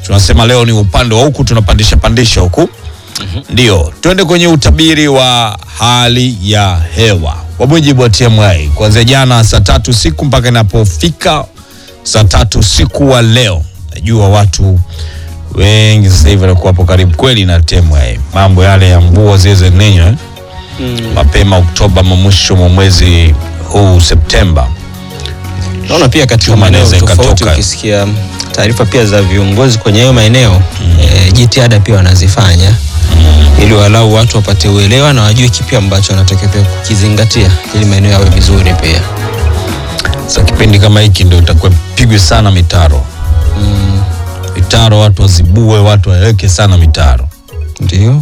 tunasema leo ni upande wa huku tunapandisha pandisha huku ndio twende kwenye utabiri wa hali ya hewa kwa mujibu wa TMA kuanzia jana saa tatu siku mpaka inapofika saa tatu siku wa leo najua watu wengi sasa hivi wanakuwa hapo karibu kweli na TMA mambo yale ya mvua zile za ninyo eh? mapema Oktoba ma mwisho mwa mwezi huu Septemba Naona pia katika Chuma maeneo inaweza tofauti ikatoka. ukisikia taarifa pia za viongozi kwenye hayo maeneo eh, jitihada pia wanazifanya ili walau watu wapate uelewa na wajue kipi ambacho wanatakiwa pia kukizingatia ili maeneo yawe vizuri pia. Sasa kipindi kama hiki ndio itakuwa pigwe sana mitaro mitaro, watu wazibue, watu waweke sana mitaro. Ndio.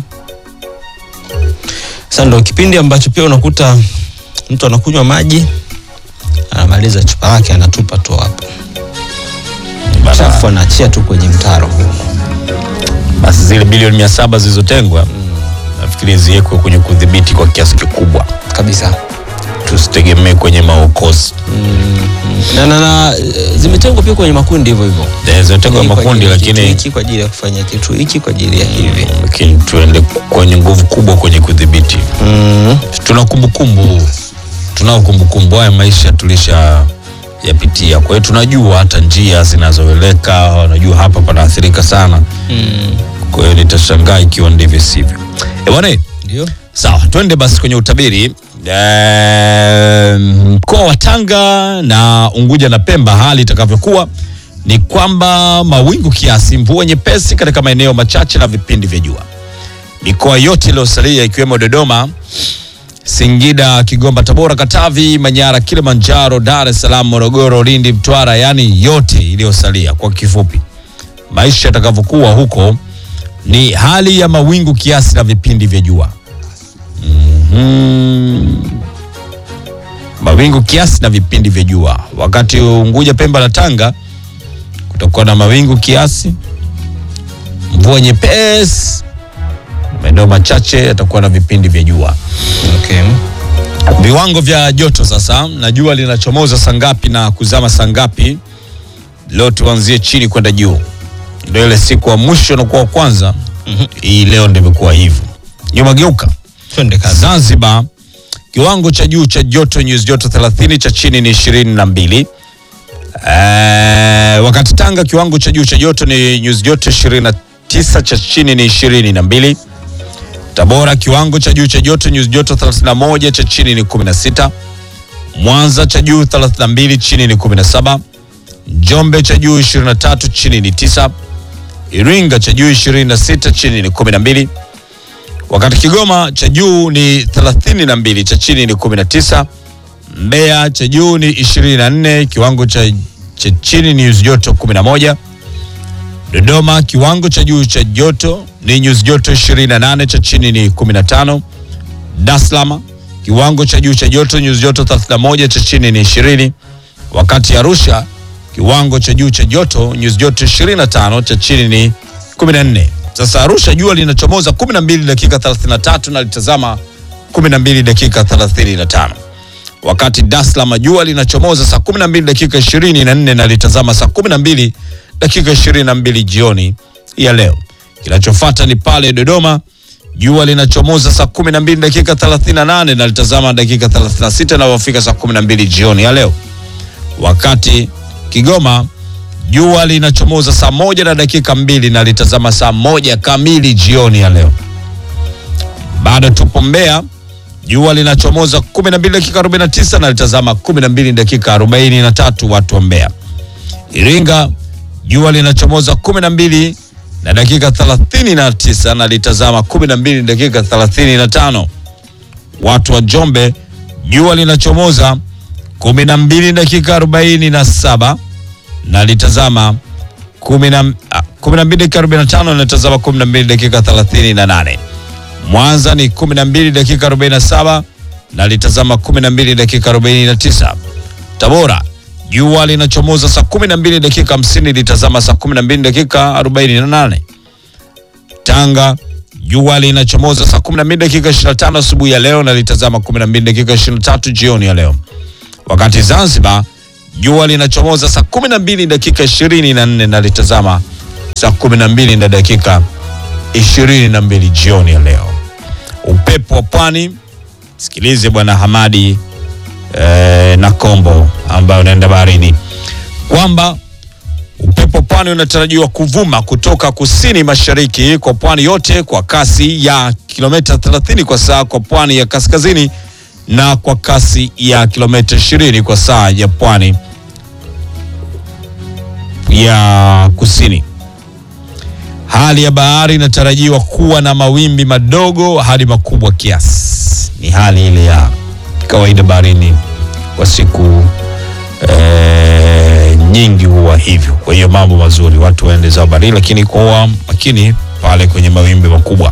Sasa ndo kipindi ambacho pia unakuta mtu anakunywa maji anamaliza chupa lake anatupa tu hapo, chafu anaachia tu kwenye mtaro. Basi zile bilioni mia saba zilizotengwa nafikiri ziwekwe kwenye kudhibiti kwa kiasi kikubwa, kabisa tusitegemee kwenye maokozi na, na, na eh, zimetengwa pia kwenye makundi hivyo hivyo Eh, zimetengwa Hii kwa makundi, ajili ya kitu lakini hiki kwa ajili ya kufanya kitu hiki kwa ajili ya hivi lakini tuende kwenye nguvu kubwa kwenye kudhibiti. mm. Tuna kumbukumbu, tunao kumbukumbu, haya maisha tulisha yapitia, kwa hiyo tunajua hata njia zinazoeleka, wanajua hapa panaathirika sana. Mm. Kwa hiyo nitashangaa ikiwa ndivyo sivyo. Eh, bwana Ndio Sawa, twende basi kwenye utabiri. Eh, Mkoa wa Tanga na Unguja na Pemba, hali itakavyokuwa ni kwamba mawingu kiasi, mvua nyepesi katika maeneo machache na vipindi vya jua. Mikoa yote iliyosalia ikiwemo Dodoma, Singida, Kigoma, Tabora, Katavi, Manyara, Kilimanjaro, Dar es Salaam, Morogoro, Lindi, Mtwara, yaani yote iliyosalia. Kwa kifupi, maisha yatakavyokuwa huko ni hali ya mawingu kiasi na vipindi vya jua. Mhm. Mawingu kiasi na vipindi vya jua. Wakati Unguja, Pemba na Tanga kutakuwa na mawingu kiasi, mvua nyepesi, maeneo machache yatakuwa na vipindi vya jua. okay. Viwango vya joto sasa, na jua linachomoza saa ngapi na kuzama saa ngapi? Leo tuanzie chini kwenda juu, ndio ile siku ya mwisho na kwa kwanza. Hii leo ndio imekuwa hivyo. Nyuma geuka. Twende kazi. Zanzibar kiwango cha juu cha joto nyuzi joto 30, cha chini ni 22. Eh, wakati Tanga kiwango cha juu cha joto ni nyuzi joto 29, cha chini ni 22. Tabora kiwango cha juu cha joto nyuzi joto 31, cha chini ni 16. Mwanza cha juu 32, chini ni 17. Njombe cha juu 23, chini ni 9. Iringa cha juu 26, chini ni 12 wakati Kigoma cha juu ni 32 cha chini ni 19. Mbeya cha juu ni 24 kiwango cha, cha chini ni nyuzi joto 11. Dodoma kiwango cha juu cha joto ni nyuzi joto 28 cha chini ni 15. Dar es Salaam kiwango cha juu cha joto nyuzi joto 31 cha chini ni 20. Wakati Arusha kiwango cha juu cha joto nyuzi joto 25 cha chini ni 14. Sasa Arusha jua linachomoza 12 dakika 33 na litazama 12 dakika 35. Wakati Dar es Salaam jua linachomoza saa 12 dakika 24 na litazama saa 12 dakika 22 jioni ya leo. Kinachofuata ni pale Dodoma jua linachomoza saa 12 dakika 38 na litazama dakika 36 na wafika saa 12 jioni ya leo. Wakati Kigoma jua linachomoza saa moja na dakika mbili na litazama saa moja kamili jioni ya leo. Bado tupo Mbeya, jua linachomoza 12 dakika 49 na litazama 12 dakika 43, watu wa Mbeya. Iringa jua linachomoza 12 na dakika 39 na litazama 12 dakika 35. Watu wa Njombe jua linachomoza 12 dakika 47 na litazama 10 ah, 12 dakika 45 na litazama 12 dakika 38. Mwanza ni 12 dakika 47 na litazama 12 dakika 49. Tabora jua linachomoza saa 12 dakika 50 litazama saa 12 dakika 48. Tanga jua linachomoza saa 12 dakika 25 asubuhi ya leo na litazama 12 dakika 23 jioni ya leo. Wakati Zanzibar jua linachomoza saa 12 dakika 24 na litazama saa 12 na dakika 22 jioni ya leo. Upepo wa pwani, sikilize bwana Hamadi eh, na Kombo ambayo unaenda baharini kwamba upepo pwani unatarajiwa kuvuma kutoka kusini mashariki kwa pwani yote kwa kasi ya kilomita 30 kwa saa kwa pwani ya kaskazini na kwa kasi ya kilomita 20 kwa saa ya pwani ya kusini. Hali ya bahari inatarajiwa kuwa na mawimbi madogo hadi makubwa kiasi. Ni hali ile ya kawaida baharini kwa siku eh, nyingi huwa hivyo. Kwa hiyo mambo mazuri, watu waende zao baharini, lakini kuwa makini pale kwenye mawimbi makubwa.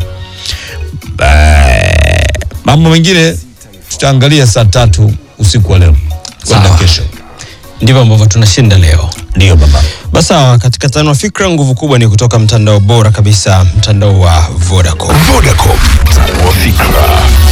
Eh, mambo mengine tutaangalia saa tatu usiku wa leo kwenda Sawa. kesho. Ndivyo ambavyo tunashinda leo. Ndio baba. Basi sawa, katika tano wa fikra, nguvu kubwa ni kutoka mtandao bora kabisa, mtandao wa Vodacom. Vodacom, mtandao wa fikra.